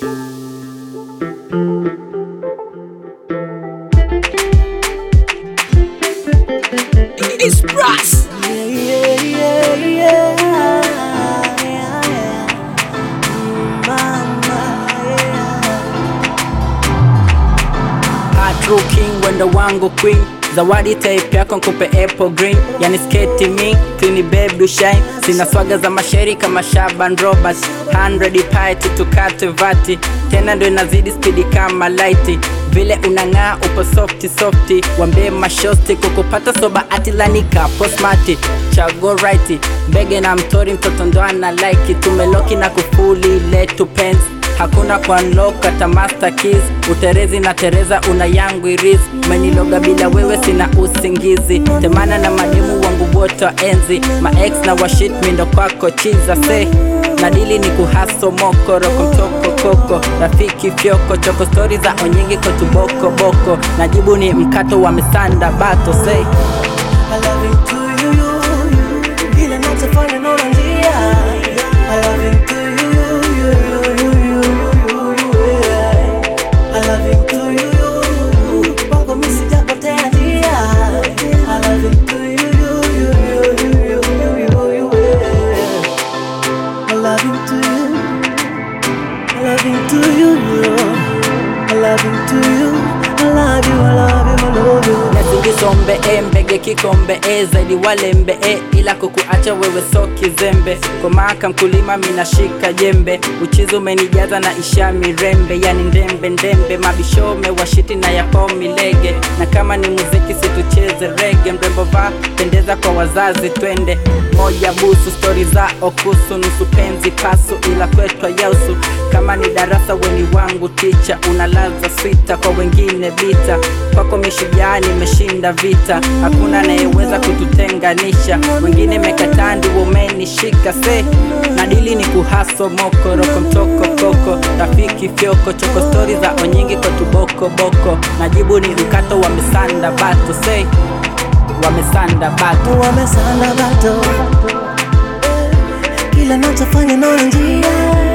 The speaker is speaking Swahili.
It's brass. True king wendo wangu queen zawadi type yako nkupe apple green yani sketi mi clean babe do shine sina swaga za masheri kama Shaban Robert 100 pite tukate vati tena ndo inazidi spidi kama light vile unang'aa upo softi softi wambie mashosti kukupata soba atilanika posmati chago right mbege na mtori mtoto ndo ana like tumeloki na kufuli letu pens hakuna kuunlock hata master keys uterezi na tereza una yangu iris umeniloga bila wewe sina usingizi temana na mademu wangu wote wa enzi maex na washit mindo kwako chiza se nadili ni kuhaso moko roko mtoko koko rafiki fyoko choko stori za onyingi kotuboko boko najibu ni mkato wa misanda bato say I love you to you, you, you. Ile nachofanya naona njia. I love you to you, you, you, you, you, you, you, yeah. I love you to you, you, you. Kwako mimi sijapotea njia. I love you to you, you, you, you, you, you, you, you, you, yeah. I love you to you. I love you to you, you. I love you to you. I love you, I love you, I love you. nasingisombe e mbege kikombe e zaidi walembe e ila kukuacha wewe so kizembe komaka mkulima minashika jembe uchizi umenijaza na isha mirembe yani ndembe ndembe mabishome washiti na yapo milege na kama ni muziki situcheze rege mrembo va pendeza kwa wazazi twende moja busu stori za okusu nusu penzi pasu ila kwetwa yausu kama ni darasa weni wangu ticha unalaza swita kwa wengine bita kwako mishujaa nimeshinda vita hakuna anayeweza kututenganisha wengine mekatandi womenishika se nadili ni kuhaso moko roko mtoko koko rafiki fyoko choko stori za onyingi kotuboko boko najibu ni mkato wa misanda bato se wamesanda bato wamesanda bato kila nachofanya naona njia